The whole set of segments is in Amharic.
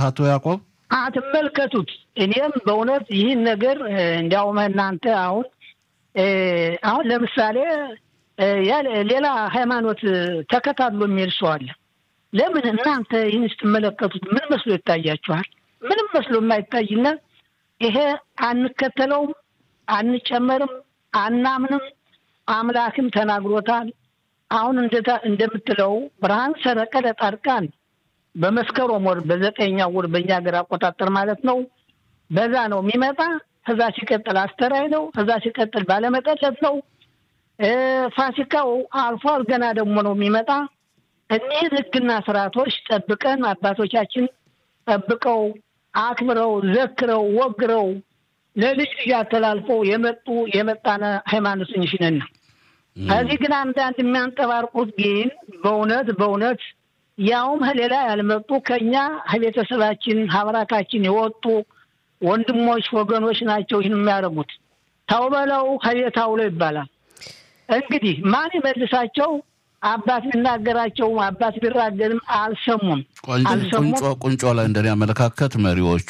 አቶ ያዕቆብ አትመልከቱት። እኔም በእውነት ይህን ነገር እንዲያውም እናንተ አሁን አሁን ለምሳሌ ሌላ ሃይማኖት ተከታትሎ የሚሄድ ሰው አለ። ለምን እናንተ ይህን ስትመለከቱት ምን መስሎ ይታያችኋል? ምንም መስሎ የማይታይና ይሄ አንከተለውም፣ አንጨመርም፣ አናምንም። አምላክም ተናግሮታል። አሁን እንደምትለው ብርሃን ሰረቀ ለጻድቃን በመስከረም ወር በዘጠኛው ወር በእኛ ሀገር አቆጣጠር ማለት ነው። በዛ ነው የሚመጣ። ከዛ ሲቀጥል አስተራይ ነው። ከዛ ሲቀጥል ባለመጠለት ነው። ፋሲካው አልፏል። ገና ደግሞ ነው የሚመጣ። እኒህን ሕግና ስርዓቶች ጠብቀን አባቶቻችን ጠብቀው አክብረው ዘክረው ወግረው ለልጅ ልጅ አተላልፈው የመጡ የመጣነ ሃይማኖት እንሽነን ነው። ከዚህ ግን አንዳንድ የሚያንጠባርቁት ግን በእውነት በእውነት ያውም ከሌላ ያልመጡ ከኛ ከቤተሰባችን ሀብራካችን የወጡ ወንድሞች ወገኖች ናቸው ይህን የሚያደርጉት። ተው በለው ከቤት አውለው ይባላል። እንግዲህ ማን ይመልሳቸው? አባት ቢናገራቸውም አባት ቢራገርም አልሰሙም። ቁንጮ ላይ እንደኔ አመለካከት መሪዎቹ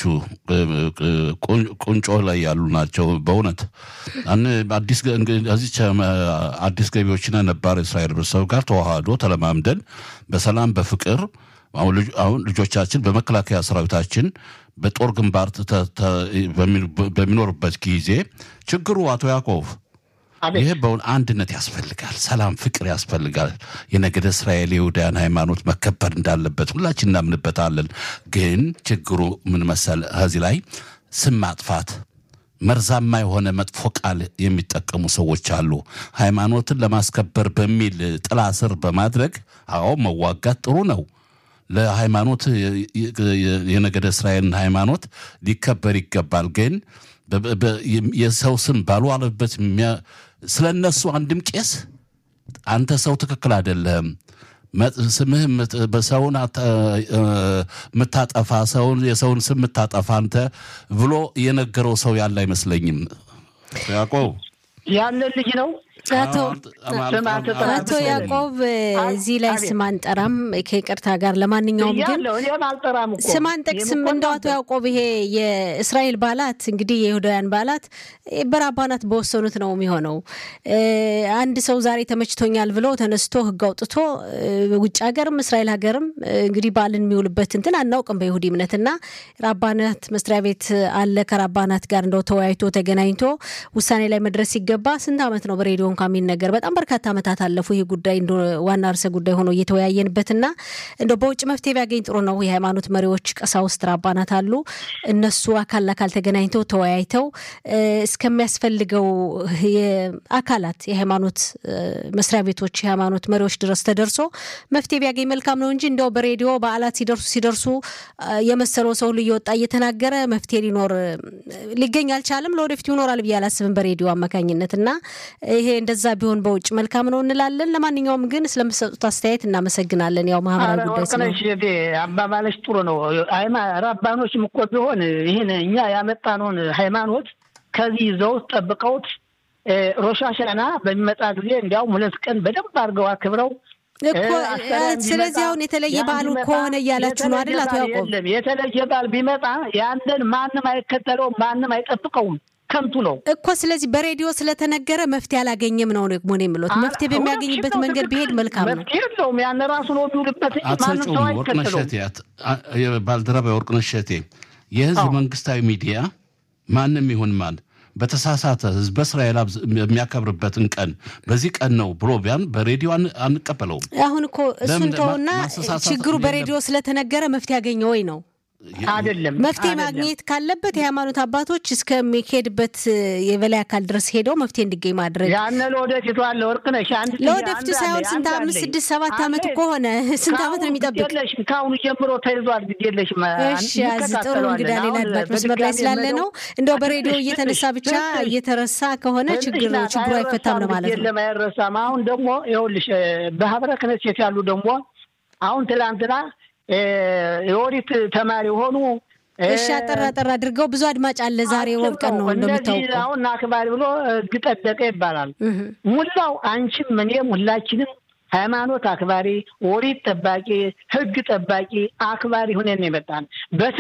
ቁንጮ ላይ ያሉ ናቸው። በእውነት አዲስ እዚች አዲስ ገቢዎችና ነባር እስራኤል ህብረተሰብ ጋር ተዋህዶ ተለማምደን በሰላም በፍቅር አሁን ልጆቻችን በመከላከያ ሰራዊታችን በጦር ግንባር በሚኖርበት ጊዜ ችግሩ አቶ ያዕቆብ ይህ በውን አንድነት ያስፈልጋል። ሰላም፣ ፍቅር ያስፈልጋል። የነገደ እስራኤል የይሁዳያን ሃይማኖት መከበር እንዳለበት ሁላችን እናምንበታለን። ግን ችግሩ ምን መሰል ከዚህ ላይ ስም ማጥፋት መርዛማ የሆነ መጥፎ ቃል የሚጠቀሙ ሰዎች አሉ። ሃይማኖትን ለማስከበር በሚል ጥላ ስር በማድረግ አዎ መዋጋት ጥሩ ነው። ለሃይማኖት የነገደ እስራኤልን ሃይማኖት ሊከበር ይገባል። ግን የሰው ስም ባልዋለበት ስለ እነሱ አንድም ቄስ አንተ ሰው ትክክል አይደለህም፣ ስምህ በሰውን የምታጠፋ ሰውን የሰውን ስም የምታጠፋ አንተ ብሎ የነገረው ሰው ያለ አይመስለኝም። ያዕቆብ ያንን ልጅ ነው አቶ ያዕቆብ እዚህ ላይ ስም አንጠራም ከይቅርታ ጋር። ለማንኛውም ግን ስም አንጠቅስም። እንደው አቶ ያዕቆብ ይሄ የእስራኤል በዓላት እንግዲህ የይሁዳውያን በዓላት በራባናት በወሰኑት ነው የሚሆነው። አንድ ሰው ዛሬ ተመችቶኛል ብሎ ተነስቶ ሕግ አውጥቶ ውጭ ሀገርም እስራኤል ሀገርም እንግዲህ በዓልን የሚውልበት እንትን አናውቅም በይሁዲ እምነት እና ራባናት መስሪያ ቤት አለ ከራባናት ጋር እንደው ተወያይቶ ተገናኝቶ ውሳኔ ላይ መድረስ ሲገባ ስንት ዓመት ነው በሬዲዮ እንኳ የሚነገር በጣም በርካታ ዓመታት አለፉ። ይህ ጉዳይ ዋና ርዕሰ ጉዳይ ሆኖ እየተወያየንበትና እንደ በውጭ መፍትሄ ቢያገኝ ጥሩ ነው። የሃይማኖት መሪዎች፣ ቀሳውስት፣ ራባናት አሉ። እነሱ አካል ለአካል ተገናኝተው ተወያይተው እስከሚያስፈልገው አካላት የሃይማኖት መስሪያ ቤቶች፣ የሃይማኖት መሪዎች ድረስ ተደርሶ መፍትሄ ቢያገኝ መልካም ነው እንጂ እንደው በሬዲዮ በዓላት ሲደርሱ ሲደርሱ የመሰለው ሰው ሁሉ እየወጣ እየተናገረ መፍትሄ ሊኖር ሊገኝ አልቻለም። ለወደፊቱ ይኖራል ብዬ አላስብም በሬዲዮ አማካኝነት እና ይሄ እንደዛ ቢሆን በውጭ መልካም ነው እንላለን። ለማንኛውም ግን ስለምሰጡት አስተያየት እናመሰግናለን። ያው ማህበራዊ ጉዳይ ስለሆነ አባባለች ጥሩ ነው። ራባኖችም እኮ ቢሆን ይህን እኛ ያመጣነውን ሃይማኖት ከዚህ ይዘውት ጠብቀውት ሮሻሻና በሚመጣ ጊዜ እንዲያውም ሁለት ቀን በደንብ አድርገው አክብረው እኮ ስለዚህ አሁን የተለየ በዓሉ ከሆነ እያላችሁ ነው አይደል? አቶ ያዕቆብ የተለየ በዓል ቢመጣ ያንን ማንም አይከተለውም፣ ማንም አይጠብቀውም። ከንቱ ነው እኮ። ስለዚህ በሬዲዮ ስለተነገረ መፍትሄ አላገኘም ነው ደግሞ ነው የምሉት። መፍትሄ በሚያገኝበት መንገድ ቢሄድ መልካም ነው። መፍትሄ የለውም። ያን ራሱ ነው የሚውልበት እንጂ ማንም ሰው አይከተለውም። ባልደረባ የወርቅነሽ እሸቴ የህዝብ መንግስታዊ ሚዲያ ማንም ይሁን ማን በተሳሳተ ህዝበ እስራኤል የሚያከብርበትን ቀን በዚህ ቀን ነው ብሎ ቢያን በሬዲዮ አንቀበለውም። አሁን እኮ እሱን ተውና ችግሩ በሬዲዮ ስለተነገረ መፍትሄ ያገኘ ወይ ነው አይደለም መፍትሄ ማግኘት ካለበት የሃይማኖት አባቶች እስከሚሄድበት የበላይ አካል ድረስ ሄደው መፍትሄ እንዲገኝ ማድረግ ያነ ለወደፊቱ አለ ወርቅነሽ አንድ ለወደፊቱ ሳይሆን ስንት አምስት ስድስት ሰባት ዓመት ከሆነ ስንት ዓመት ነው የሚጠብቅ? የለሽም ከአሁኑ ጀምሮ ተይዟል። ግድ የለሽም። እሺ ያዝ ጥሩ እንግዳ ሌላ አድማጭ መስመር ላይ ስላለ ነው እንደው በሬዲዮ እየተነሳ ብቻ እየተረሳ ከሆነ ችግር ችግሩ አይፈታም ነው ማለት ነው። ለማይረሳም አሁን ደግሞ ይኸውልሽ በህብረ ክህነት ያሉ ደግሞ አሁን ትላንትና የኦዲት ተማሪ የሆኑ እሺ፣ አጠር አጠር አድርገው ብዙ አድማጭ አለ። ዛሬ ሮብ ቀን ነው እንደሚታወቀው። አሁን አክባሪ ብሎ ህግ ጠበቀ ይባላል። ሙላው አንቺም እኔም ሁላችንም ሃይማኖት አክባሪ፣ ኦዲት ጠባቂ፣ ህግ ጠባቂ አክባሪ ሁነን የመጣን